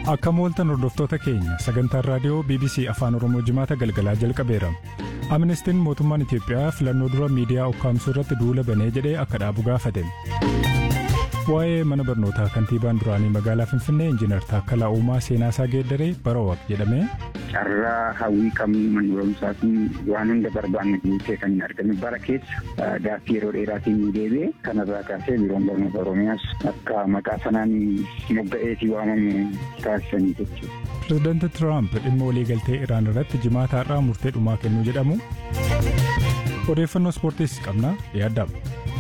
Akka mooltan hordoftoota keenya sagantaan raadiyoo BBC Afaan Oromoo jimaata galgalaa jalqabeera. Amnestiin mootummaan Itiyoophiyaa filannoo dura miidiyaa ukkaamsuu irratti duula banee jedhee akka dhaabu gaafate. Waa'ee mana barnootaa kantiibaan duraanii magaalaa Finfinnee Injiinar Taakkalaa Uumaa seenaasaa geeddaree barawaq jedhame. Carraa hawwii qabnu mana barumsaa fi waan hunda barbaanne guutee kan hin argame bara keessa gaaffii yeroo dheeraatiin ni deebi'e kanarraa kaasee biiroon barnoota Oromiyaas akka maqaa sanaan mogga'eetii waamamu taasisanii jechuudha. Pireezidaanti Tiraamp dhimma waliigaltee Iraan irratti jimaata har'aa murtee dhumaa kennuu jedhamu. Odeeffannoo ispoortiis qabna yaaddamu.